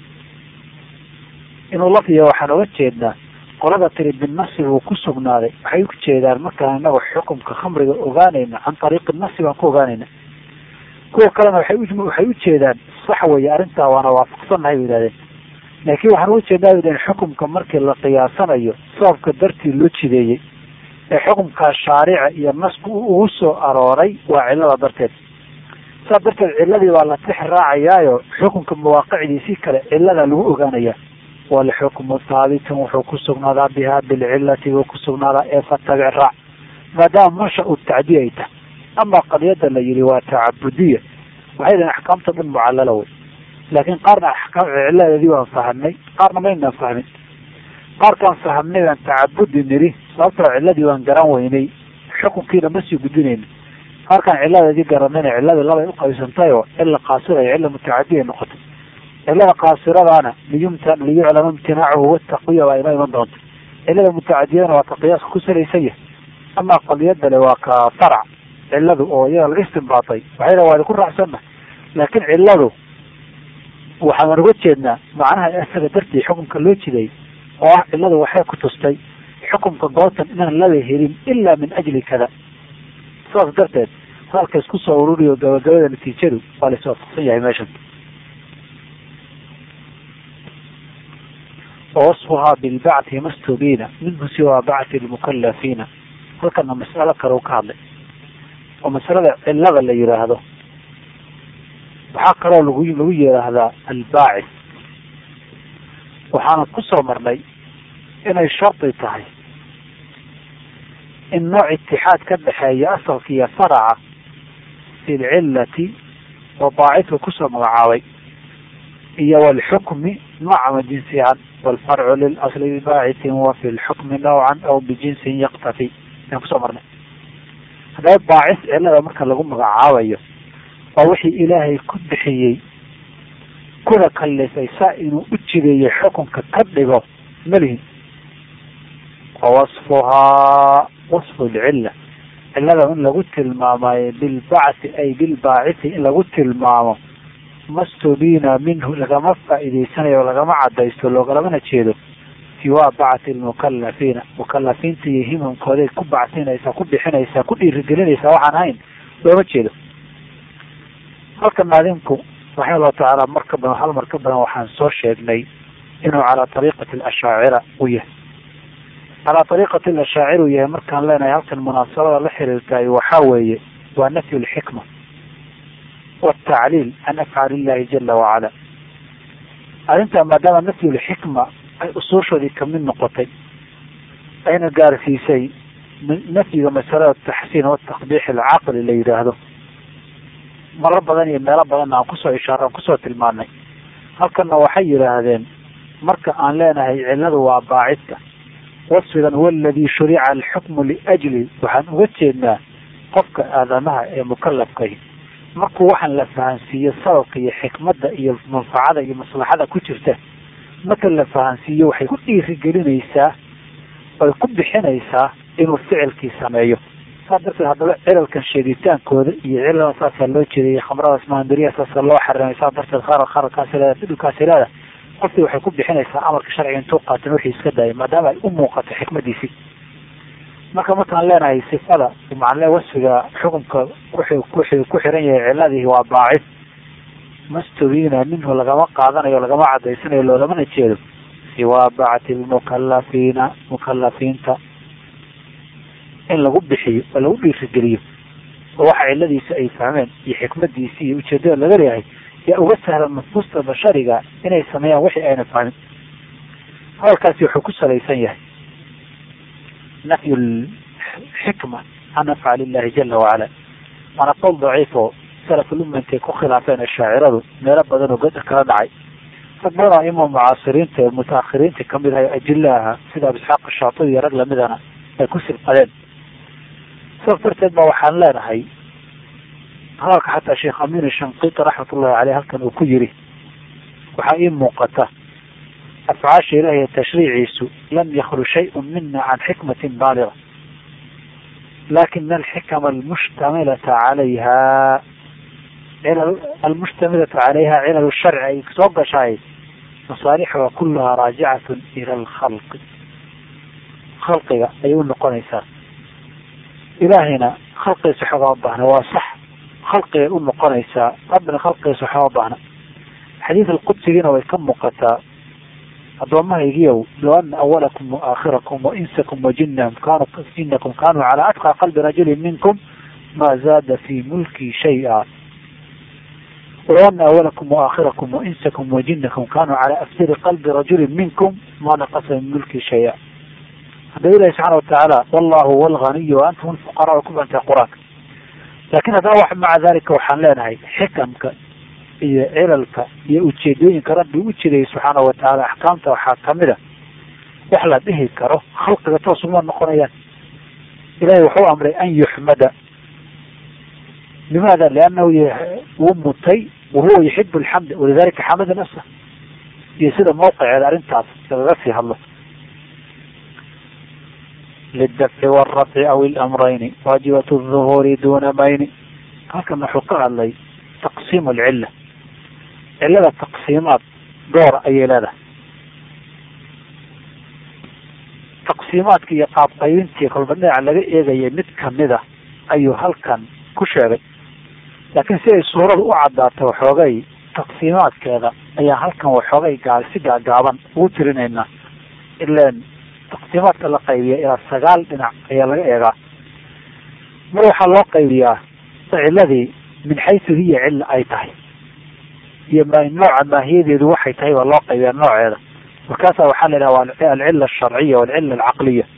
inuu lafdiya waxaan oga jeednaa qolada tiri binasi buu ku sugnaaday waxay u jeedaan markaan inagu xukumka khamriga ogaanayna can ariiqi nasi baan ku ogaanayna kuwa kalena waxay waxay ujeedaan sax weeye arrintaa waana waafaqsannahay bay yihahdeen laakiin waxaan uga jeednaa bay dhaheen xukumka markii la qiyaasanayo sababka dartii loo jideeyey ee xukumkaa shaarica iyo nasku ugu soo arooray waa cillada darteed saas darteed ciladii baa la tix raacayaayo xukunka mawaaqicdiisii kale ciladaa lagu ogaanaya walxukmu haabitun wuxuu ku sugnaadaa bihaa bilcilati buu ku sugnaadaa ee fatabic raac maadaama masha u tacdiya ay tahay ama qadiyada la yihi waa tacabudiya waxay dhahen axkaamta dhan mucallala wey laakiin qaarna axkaam ciladeedii waan fahamnay qaarna maynaan fahmin qaarkaan fahamnay baan tacabudi niri sababtoo ciladii waan garan weynay xukunkiina ma sii gudinayna qaarkaan ciladeedii garanayna ciladii labay uqaybsantay oo cila qaasira iyo cila mutacadiya noqotay cilada qaasiradaana liyumta liyuclama imtinaacuhu wataqiya waa inoo iman doonta cilada mutacadiyadana waa ka qiyaaska ku salaysan yahay amaa qadiyadale waa ka farac ciladu oo iyada laga istimbaatay waxay waa idinku raacsanna laakiin ciladu waxaan uga jeednaa macnaha isaga dartii xukunka loo jiday oo ah cilladu waxay ku tustay xukunka goobtan inaan laba helin ilaa min ajli kada saas darteed hadalka isku soo ururiyo gabagabada natiijadu waa la iswaafaqsan yahay meeshan wasfuhaa bilbacthi mastubiina minhu siwaa bacthi lmukalafiina halkana mas'alo kale u ka hadlay oo masalada cillada la yidhaahdo waxaa kaloo lagu lagu yidhaahdaa albaacid waxaana ku soo marnay inay shardi tahay in nooc itixaad ka dhexeeya asalka iyo faraca fi lcillati oo baacidka kusoo magacaabay iyo walxukmi noocama jinsiyan walfarcu lilasli bibaacitin wa fi lxukmi nawcan aw bijinsin yaktafi ayaan kusoo marnay haddaba baacis cillada marka lagu magacaabayo waa wixii ilaahay ku bixiyey kuna kallifay saa inuu u jideeyo xukunka ka dhigo malihin wa wasfuhaa wasfu lcilla cillada in lagu tilmaamayo bilbacthi ay bilbaacisi in lagu tilmaamo mastubiina minhu lagama faa'iidaysanayo lagama cadaysto loogalamana jeedo siwaa bacthi lmukalafiina mukalafiinta iyo himamkooday ku bacsinaysaa ku bixinaysaa ku dhiirigelinaysaa waxaan ahayn looma jeedo halka naadinku raxima allahu tacaala mar ka badan hal mar ka badan waxaan soo sheegnay inuu calaa ariiqati alashaacira u yahay calaa ariiqati alashaacir uu yahay markaan leenahay halkan munaasabada la xiriirtaay waxaa weeye waa nafyu lxikma watacliil can afcaali illahi jala wacala arrintaa maadaama nafyu lxikma ay usuushoodii kamid noqotay ayna gaarsiisay nafyiga masalada taxsiin wataqbiix alcaqli la yidhaahdo maro badan iyo meelo badanna aan kusoo ishaar aan kusoo tilmaanay halkanna waxay yidhaahdeen marka aan leenahay cilladu waa baacidka wasfigan huwa aladii shurica alxukmu liajli waxaan uga jeednaa qofka aadamaha ee mukalafkahi markuu waxaan la fahansiiyo sababka iyo xikmadda iyo manfacada iyo maslaxada ku jirta marka la fahansiiyo waxay ku dhiirigelinaysaa oy ku bixinaysaa inuu ficilkii sameeyo saa darteed haddaba cilalkan sheegitaankooda iyo cilada saasaa loo jeedayay khamradaas maandariya saasa loo xarimay saa darteed qarar qararkaasi leeda fidhulkaasi leeda qofkii waxay ku bixinaysaa amarka sharciga intuu qaatan wixii iska daayay maadaama ay u muuqato xikmadiisii marka markaan leenahay sifada macnle wasfiga xukunka wuxuu wuxuu ku xiran yahay ciladihi waa baacid mastubiina minhu lagama qaadanayo lagama cadaysanayo loolamana jeedo siwaa bacti lmukalafiina mukalafiinta in lagu bixiyo oo lagu dhiirigeliyo oo waxa ciladiisa ay fahmeen iyo xikmadiisi iyo ujeedada laga leeyahay yaa uga sahlan nufuusta bashariga inay sameeyaan wixii ayna fahmin hadalkaasi wuxuu ku salaysan yahay nafyu xikma can afcaali illahi jala wacala waana qowl daciif oo salafulumma intay ku khilaafeen ashaaciradu meelo badan oo gada kala dhacay rag badan oo ima mucaasiriinta ee mutaakhiriinta kamid ahay ajilla aha sida abu isxaaq shaatibi iyo rag lamidana ay ku sibqadeen saas darteed ba waxaan leenahay hadalka xataa sheekh amin shanqiti raxmatullahi caleyh halkan uu ku yiri waxaa ii muuqata afcaasha ilahiy tashriiciisu lam yaklu shayun mina can xikmatin baaliga lakina alxikama almushtamilata calayha almushtamilatu calayha cilal sharci ay soo gashaay masaalixuha kulahaa raajicatun ila alkhalqi khalqiga ayay u noqonaysaa ilaahayna khalqigiisa xogama baahna waa sax khalqigay u noqonaysaa rabbina khalqigiisa xogama baahna xadiid alqudsigiina way ka muuqataa addoommahaygiiow low ana awalakum waaaakhirakum wainsakum wajinahum kaanu jinakum kaanuu calaa atqa qalbi rajulin minkum ma zaada fi mulki shay-a walow ana awalakum waaaakhirakum wainsakum wajinakum kaanuu calaa afdari qalbi rajulin minkum ma naqasa min mulki shay-a hadda ilahi subxaana watacaala wallahu huwa alganiyu wa antum alfuqaraa ku bantay qur-aanka laakin haddana wax maca dalika waxaan leenahay xikamka iyo cilalka iyo ujeedooyinka rabbi u jiray subxaana watacaala axkaamta waxaa kamid a wax la dhihi karo khalqiga toos uma noqonayaan ilahay wuxuu amray an yuxmada limaada liannahu wuu mutay wahuwa yuxibu alxamd walidalika xamada nafsa iyo sida mawqiceeda arrintaas lagaga sii hadlo lidafci waalrafci aw ilamrayni waajibat duhuuri duna mayni halkan wuxuu ka hadlay taqsiim alcilla cillada taqsiimaad door ayay leedahay taqsiimaadka iyo qaabqaybintii kolba dhinaca laga eegayay mid kamida ayuu halkan ku sheegay laakiin si ay suurada u caddaato waxoogay taqsiimaadkeeda ayaa halkan waxoogay gaa si gaagaaban ugu tirinaynaa ilaan taqsiimaadka la qaybiya ilaa sagaal dhinac ayaa laga eegaa mar waxaa loo qaybiyaa ciladii min xaysu hiya cilla ay tahay iyo nooca maahiyadeedu waxay tahay baa loo qaybiyaa nooceeda markaasa waxaa la yidhaha alcila asharciya walcila alcaqliya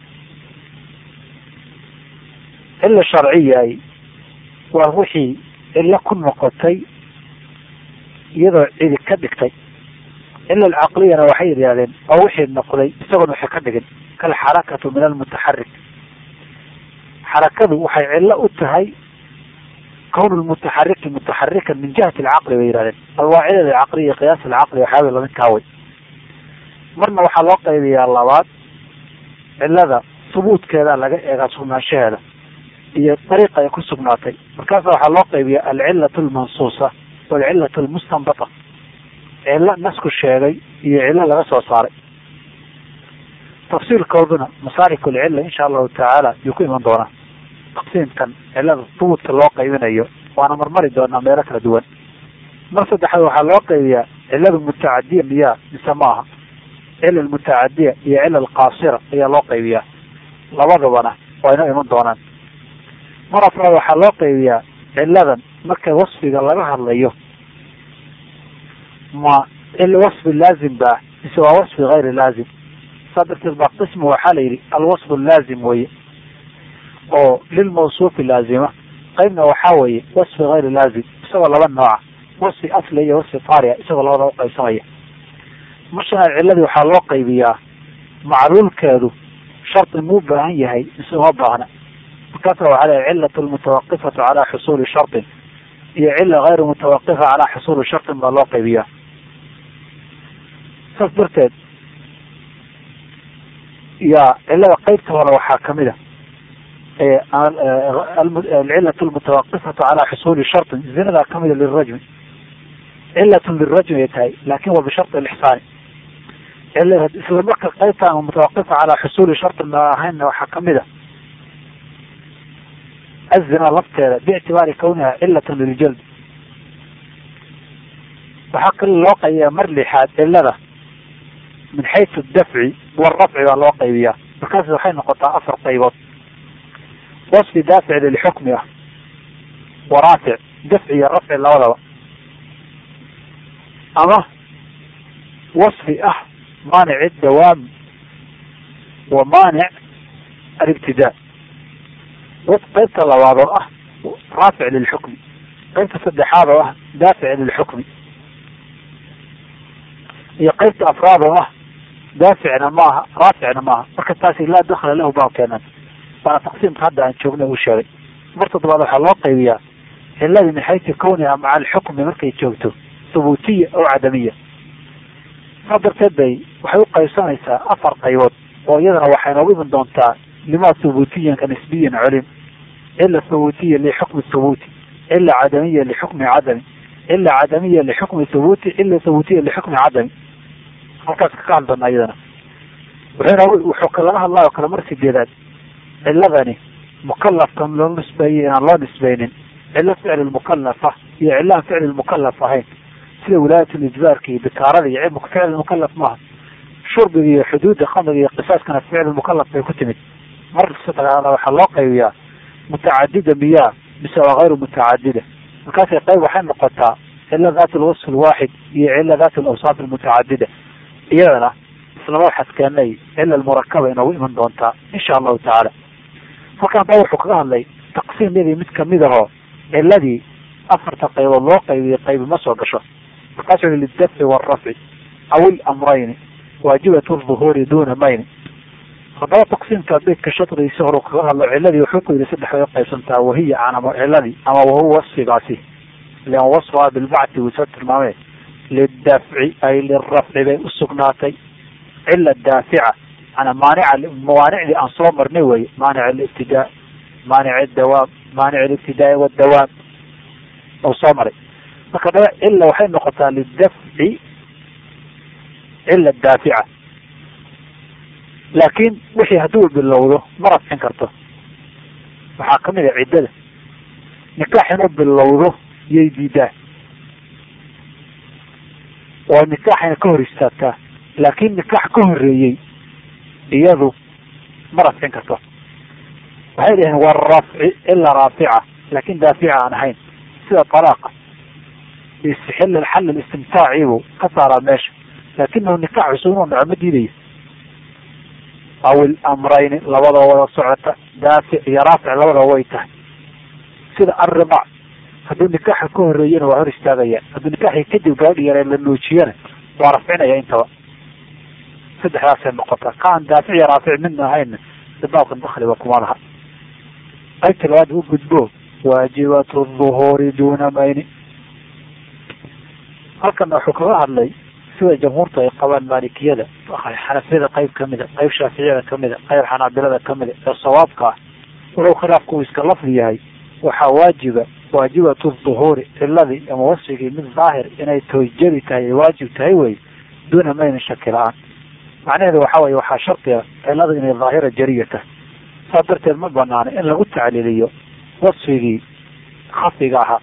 cila sharciya waa wixii cilo ku noqotay iyadoo cidi ka dhigtay cila alcaqliyana waxay yidhahdeen oo wixii noqday isagoon waxay ka dhigin kalxarakatu min almutaxarik xarakadu waxay cilo u tahay kown lmutaxariki mutaxarikan min jihati alcaqli bay yihahdeen alwaacidada alcaqliya qiyaas alcaqli waxyaaba lamid kaaway marna waxaa loo qaybiyaa labaad cilada subuudkeeda laga eegaa sugnaanshaheeda iyo dariiqa ay ku sugnaatay markaasa waxaa loo qaybiya alcilatu almansuusa walcilatu almustanbata cilo nasku sheegay iyo cilo laga soo saaray tafsiilkooduna masaarik alcilla insha allahu tacaala yuu ku iman doonaa taqsiimkan cilada subuudka loo qaybinayo waana marmari doonaa meelo kala duwan mar saddexaad waxaa loo qaybiyaa cilada mutacadiya miyaa mise maaha cila almutacadiya iyo cila alqaasira ayaa loo qaybiyaa labadabana waa inoo iman doonaan mar afraad waxaa loo qaybiyaa ciladan marka wasfiga laga hadlayo ma wasfi laazim ba mise waa wasfi gayri laazim saa darteed baa qismu waxaa la yidhi alwasfu laazim weye oo lilmawsuufi laazima qaybna waxaa weeye wasfi gayri laazim isagoo laba nooca wasfi asli iyo wasfi taariya isagoo labada uqaybsamaya marshanaad ciladii waxaa loo qaybiyaa macluulkeedu shardi muu baahan yahay mise uma baahna markaasa waxaa leeya cilatu lmutawaqifatu calaa xusuuli shardin iyo cila gayru mutawaqifa calaa xusuuli shardin baa loo qaybiyaa saas darteed yaa cilada qeybta hore waxaa kamid a alcilatu lmutawaqifatu calaa xusuuli shardin zinadaa kamida lirajmi cilatun lirajmi ay tahay laakin wa bisharti lixsaani isla marka qaybtaan mutawaqifa calaa xusuuli shardin ma ahaynna waxaa kamid a azina lafteeda biictibaari kawniha cilatan liljald waxaa kale loo qaybiyaa mar lixaad cilada min xaysu dafci warafci baa loo qaybiyaa markaas waxay noqotaa afar qaybood wasfi daafic lilxukmi ah waraafic dafci iyo rafci labadaba ama wasfi ah maanic dawaam wa maanic alibtidaa qaybta labaad oo ah raafic lilxukmi qaybta saddexaad oo ah daafic lilxukmi iyo qaybta afraad oo ah daaficna maaha raaficna maaha marka taasi laa dakla lahu baa keenan waana taqsiimka hadda aan joogna uu sheegay mar toddobaad waxaa loo qaybiyaa ciladii min xaysu kawniha maca alxukmi markay joogto thubuutiya oo cadamiya saa darteed bay waxay uqaybsanaysaa afar qaybood oo iyadana waxay noogu iman doontaa lima thubuutiyan ka nisbiyan culim cila thubuutiya lixukmi thubuuti cila cadamiya lixukmi cadami cila cadamiya lixukmi thubuuti cila thubuutiya lixukmi cadami halkaas ka hadli doonaa iyadana wuxuuna wuxuu kalaga hadlaa oo kale mar sideedaad ciladani mukalafkan loo nisbeeyey inaan loo nisbeynin cilo ficli mukalafa iyo cilo aan ficli mukalaf ahayn sida wilaayatulijbaarka iyo bikaarada iyo cilmuka ficli mukalaf maaha shurbiga iyo xuduudda khamriga iyo qisaaskana ficli mukalaf bay ku timid mar sadexaada waxaa loo qaybiyaa mutacadida miyaa mise waa hayru mutacadida markaasay qayb waxay noqotaa cilo daat lwasf lwaaxid iyo cilo daat lawsaaf almutacadida iyadana islama waxaad keenay cila almurakaba inoogu iman doontaa insha allahu tacaala halkan baa wuxuu kaga hadlay taqsiimyadii mid kamid ahoo ciladii afarta qaybood loo qaybiyay qaybi ma soo gasho markaasuu yihi lidafci waalrafci aw ilamrayni waajibat lduhuuri duna mayni haddaba taqsiimka beydka shadrigiisi horu kaga hadlo ciladii wuxuu ku yihi saddex bay uqaybsantaa wahiya anama ciladii ama wahuwa wasfigaasi ilan wasfaa bilbacti wuu soo tilmaamee lidafci ay lirafci bay usugnaatay cila daafica ana maanica mawaanicdii aan soo marnay weye maanic alibtidaa maanic dawaam maanic alibtidaai wadawaam u soo maray marka dha cilla waxay noqotaa lidafci cilla daafica laakiin wixii hadduu bilowdo ma rafcin karto waxaa kamid a ciddada nikaax inuu bilowdo yay diidaa oo nikaaxayna ka hor istaagtaa laakiin nikaax ka horeeyey iyadu ma rafcin karto waxay dhaheen warafci ila raafica laakin daafica aan ahayn sida talaaqa istixil xal istimtaacibu ka saaraa meesha laakinahu nikaax cusub inuu dhaco ma diidayo aw ilamrayni labadoo wada socota daafic iyo raafic labadoo way tahay sida arrimac hadduu nikaaxa ka horeeyana waa hor istaagaya hadduu nikaaxii kadib gabadhi yaree la nuujiyana waa rafcinaya intaba saddexdaasay noqota kaan daafic iyo raafic midna ahayna baabkan dakliba kuma laha qaybta labaad u gudbo waajibatu duhuuri duna mayni halkana wuxuu kaga hadlay sida jamhuurta ay qabaan maalikiyada xanafiyada qayb kamida qayb shaaficiyada kamida qayb xanaabilada kamida ee sawaabka ah wuxuu khilaafku uu iska lafdi yahay waxaa waajiba waajibatu duhuuri ciladii ama wasfigii mid daahir inay toojadi tahay ay waajib tahay wey duuna maynin shaki la-aan macnaheedu waxa weye waxaa shardiga cilada inay daahira jariya tahay saas darteed ma banaano in lagu tacliiliyo wasfigii khafiga ahaa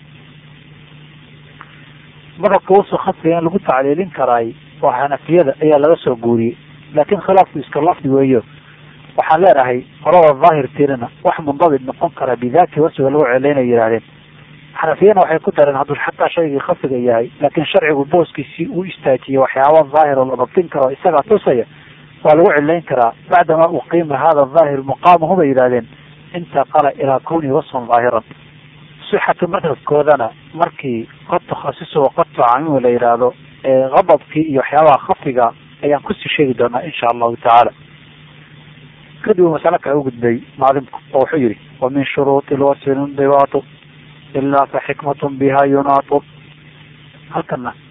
madhabka wasfi khafiga in lagu tacliilin karaay waa xanafiyada ayaa laga soo guuriyey laakin khilaafku iska lafdi weeyo waxaan leenahay qolada daahirtiinana wax mundabit noqon kara bidaati wasfiga lagu celaynay yidhahdeen xanafiyana waxay ku dareen hadduu xataa shaygii khafiga yahay laakiin sharcigu booskiisii uu istaajiyey waxyaaba daahir oo la dabtin karo isagaa tusaya waa lagu cilayn karaa bacdama uqiima hada daahir muqaamahu bay yidhahdeen intaqala ilaa kawnihi wasfan daahiran sixatu madhabkoodana markii qad takhasiso qad tacamim la yidhaahdo eeqadabkii iyo waxyaabaha khafiga ayaan kusii sheegi doonaa insha allahu tacaala kadib masale kale u gudbay maalimku oo wuxuu yihi wa min shuruuti lwasfi lindibaatu ilaa fa xikmatun biha yunaatu halkana